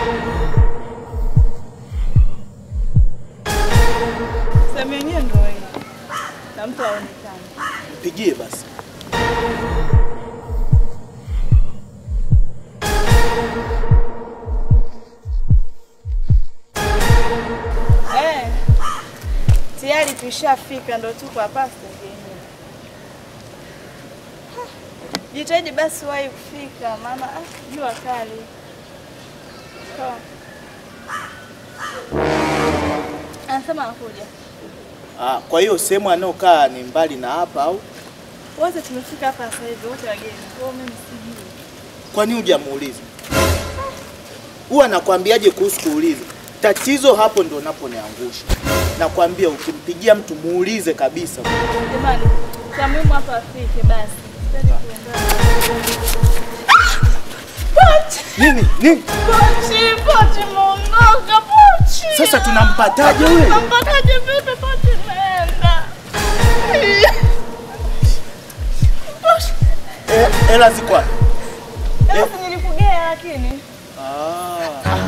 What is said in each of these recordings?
Sehemu yenyewe ndio hii. Na mtu aonekane. Pigie basi. Eh. Tayari tushafika ndo tuko hapa stesheni. Jitahidi basi wahi kufika maana ah, jua kali. Sawa. Anasema anakuja. Ah, kwa hiyo sehemu anayokaa ni mbali na hapa au? Wote tumefika hapa sasa hivi, wote wageni. Kwa hiyo mimi sijui. Kwani hujamuuliza? Huwa nakwambiaje kuhusu kuuliza? Tatizo hapo ndo naponiangusha. Nakwambia ukimpigia mtu muulize kabisa. Jamani, cha muhimu hapa afike basi. Sipendi kuongea. Pochi! Nini? Nini? Pochi, pochi muondoka, pochi. Sasa tunampataje wewe? Tunampataje vipi pochi imeenda? Pochi. Eh, hela ziko wapi? Hebu si nilikugea lakini. Ah.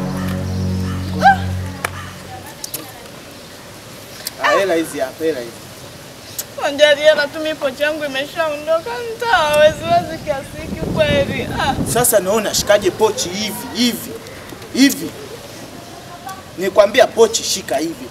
Ah, hela hizi hapa, hela hizi. Anjali hela tu mimi pochi yangu imeshaondoka mtaa wezi kiasi hiki kweli. Ah. Sasa naona shikaje pochi hivi hivi hivi. Nikwambia pochi shika hivi.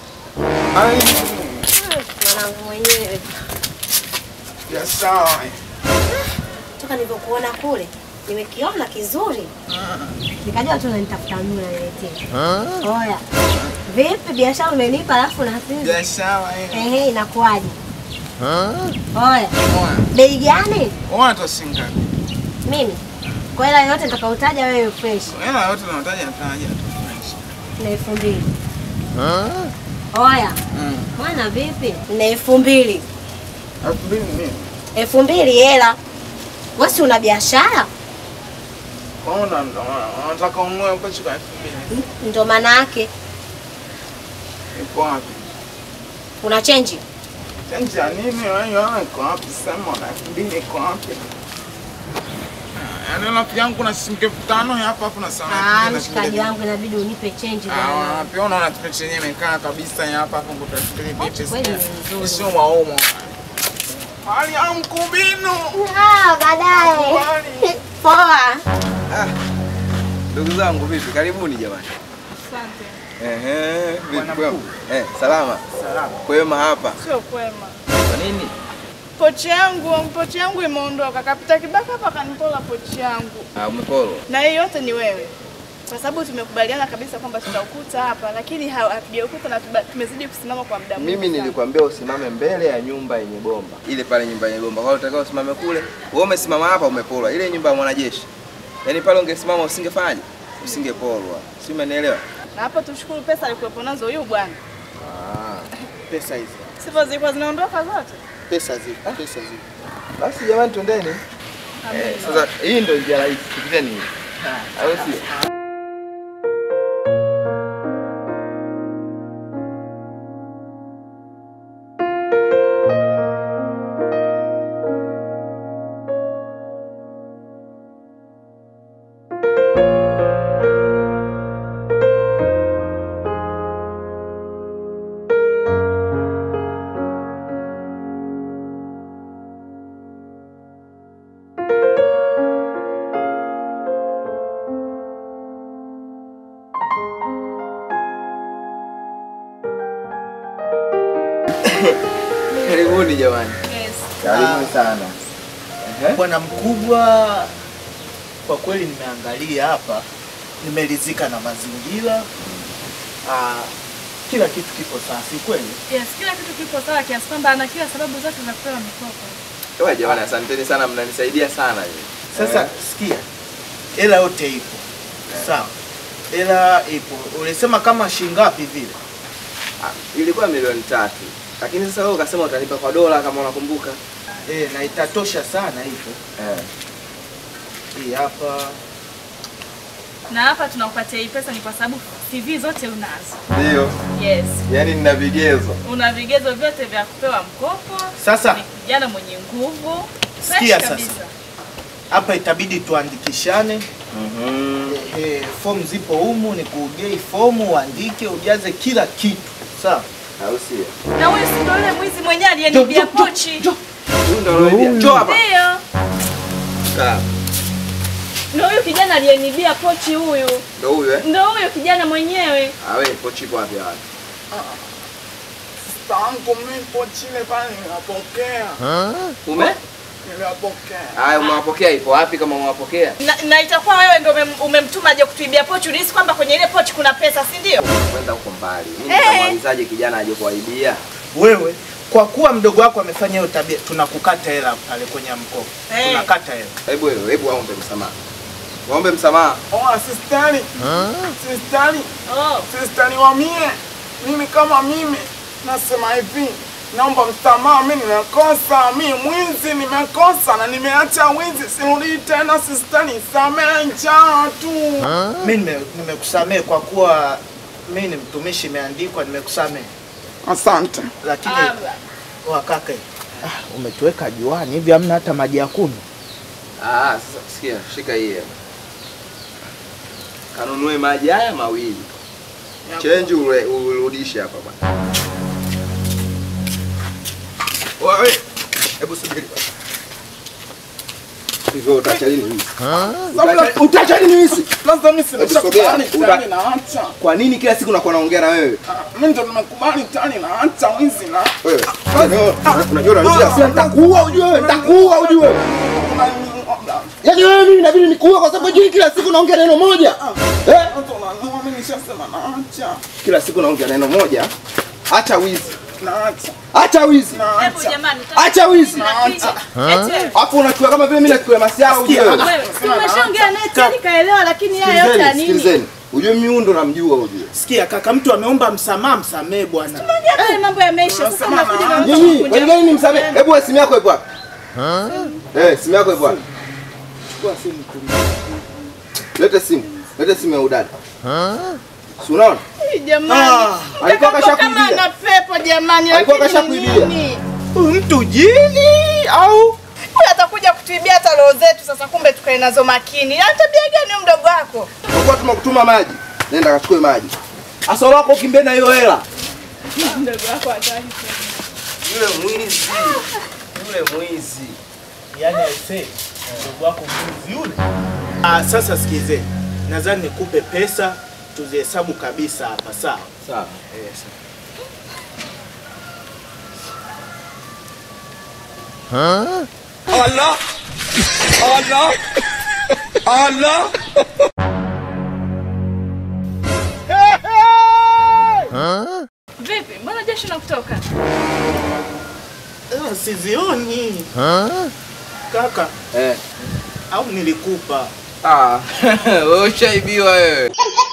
Mwanangu mwenyewe Ya sawa. toka nilivyokuona kule nimekiona kizuri, nikajua tu nanitafuta mimi unaniletea. Oya, vipi biashara umenipa alafu na hasira? Biashara eh. Ehe, inakuwaje? Oya, bei gani? Watu singa. Mimi kwa hela yote nitakayotaja wewe fresh Hela yote unataja nataja tu. na elfu mbili. Oya, mwana vipi? Na elfu mbili. Elfu mbili mimi. Elfu mbili hela. Wewe si una biashara? Kwaona unataka ununue pochi kwa elfu mbili. Ndo maana yake Iko wapi? una change. Chanji ya nini wewe iko wapi? Sema na elfu mbili iko wapi? Yaani rafiki yangu kuna shilingi elfu tano hapa hapo na sana. Ah, mshikaji wangu inabidi unipe change Ah, bwana. pia unaona kitu chenye imekaa kabisa ya hapa hapo kutafikiri bichi. Kweli ni nzuri. Sio maumo. Hali ya mkubino. Ah, baadaye. Poa. Ndugu zangu vipi? Karibuni jamani. Asante. Ehe, Bwana vipi kwema? mkuu. Eh, salama. Salama. Kwema hapa. Sio kwema. Kwa nini? Pochi yangu, pochi yangu imeondoka. Kapita Kibaka hapa kanipola pochi yangu. Ah, umepolo. Na hii yote ni wewe. Kwa sababu tumekubaliana kabisa kwamba tutaukuta hapa, lakini ha- hatujaukuta na tuba- tumezidi kusimama kwa muda mwingi. Mimi sana. nilikwambia usimame mbele ya nyumba yenye bomba. Ile pale nyumba yenye bomba. Kwa hiyo utakao usimame kule. Wewe umesimama hapa umepolwa. Ile nyumba ya mwanajeshi. Yaani pale ungesimama usingefanyaje? Usingepolwa. Si umenielewa? Na hapo tushukuru pesa alikuwepo nazo huyu bwana. Ah. Pesa hizi. Sifa zilikuwa zinaondoka zote. Pesa zipo, pesa zipo. Basi jamani twendeni. Eh, sasa hii ndio njia rahisi. Tupiteni hii. Au sio? Karibuni jamani. Yes. Karibuni sana. Ehe. Bwana mkubwa, kwa kweli nimeangalia hapa, nimeridhika na mazingira. Ah, kila kitu kipo sawa, si kweli? Yes, kila kitu kipo sawa kiasi kwamba ana kila sababu zote za kupewa mikopo. Ewa jamani, asanteni sana, mnanisaidia sana. Sasa Eh. sikia, hela yote ipo sawa, hela ipo. Ulisema kama shilingi ngapi vile? Ah, ilikuwa milioni tatu, lakini sasa wewe ukasema utanipa kwa dola kama unakumbuka. Eh, na itatosha sana hivyo. Eh. Hii hapa Na hapa tunakupatia hii pesa ni kwa sababu CV zote unazo. Ndio. Yes. Yaani nina vigezo. Una vigezo vyote vya kupewa mkopo. Sasa Ni kijana mwenye nguvu. Fresh Sikia sasa. kabisa. hapa itabidi tuandikishane Mhm. Ehe, fomu zipo humu, nikugei fomu uandike, ujaze kila kitu sawa. Au sio? Na huyu si ndo yule mwizi mwenyewe aliyenibia pochi? Huyu ndo anaibia. Njoo hapa. Ndio. Kaa. Ndo huyu kijana aliyenibia pochi huyu. Ndo huyu eh? Ndo huyu kijana mwenyewe. Awe pochi ipo wapi wapi? Tangu mimi pochi ile pale ninapokea. Ume? Ninapokea. Haya umewapokea ipo wapi kama umewapokea? Na, na itakuwa wewe ndo umem- umemtuma aje kutuibia pochi. Ulihisi kwamba kwenye ile pochi kuna pesa, si ndio? Kwenda huko mbali. Mimi Eh. nitamwalizaje kijana aje kuaibia? Wewe kwa kuwa mdogo wako amefanya hiyo tabia, tunakukata hela pale kwenye mkopo, Eh. tunakata hela. Hebu wewe, hebu waombe msamaha. Waombe msamaha. Oh, sistari. Sistari. Oh. Sistari wa mie. Mimi kama mimi nasema hivi. Naomba msamaha, mimi nimekosa, mimi mwizi nimekosa na nimeacha wizi, sirudi tena sistani, samehe njaa tu. Mimi nime- nimekusamehe kwa kuwa mimi ni mtumishi, imeandikwa nimekusamehe, Asante. lakini Ah, wakaka, ah, umetuweka juani hivi, hamna hata maji ya kunywa. Ah, sasa sikia, shika hii hapa. Kanunue maji haya mawili. Change ule urudishe hapa bwana. Wewe, hebu subiri. Hivyo utaacha lini hivi? Utaacha lini hivi? Sasa mimi Sogea. simeshakubali Uta- tani naacha. Kwa nini kila siku nakuwa naongea na wewe? Ah, Mimi ndo nimekubali tani naacha wizi na Wewe, unajua unajua sasa nitakuua ujue wewe, nitakuua ujue. Yaani wewe mimi inabidi nikuue kwa sababu hujui kila siku naongea neno moja. Eh? mimi nishasema naacha. Kila siku naongea neno moja. Acha wizi. Naacha. Acha wizi. Hebu Naacha. jamani. Acha wizi. Napiga. Eti wewe. Hapo unachukua kama vile mimi nachukua masiara ujue. Wewe, si umeshaongea naye tayari kaelewa, lakini haya yote ya Sikilizeni, nini? sikilizeni. Ujue mimi huyu ndo namjua ujue. Sikia kaka, mtu ameomba msamaha, msamehe bwana. Ongea pale mambo yameisha. Sasa mnakuja na Nyinyi, kwa nini gani nimsamehe? Hebu wewe simu yako ipo wapi? Eh, simu yako ipo wapi? Chukua simu tu. Lete simu. Lete simu ya udada. Si unaona? Jamani. Ah, alikuwa Mtakapo kama kashakuibia. ana pepo jamani, Alikuwa lakini kashakuibia. nini? Huyu mtu jini au Huyu atakuja kutuibia hata roho zetu sasa, kumbe tukae nazo makini. Ana tabia gani huyu mdogo wako? Kwa kuwa tumekutuma maji. Nenda kachukue maji. Asa wako kimbie na hiyo hela. Mdogo wako hataki. Yule mwizi. Yule mwizi. yani aisee, mdogo wako mwizi yule. Ah, sasa sikizeni, nadhani nikupe pesa tuzihesabu kabisa hapa, sawa? Sawa. Yes. Allah. Allah. Allah. Vipi? Mbona jasho nakutoka? Ah, sizioni kaka, Eh. au nilikupa Ah, wewe ushaibiwa wewe.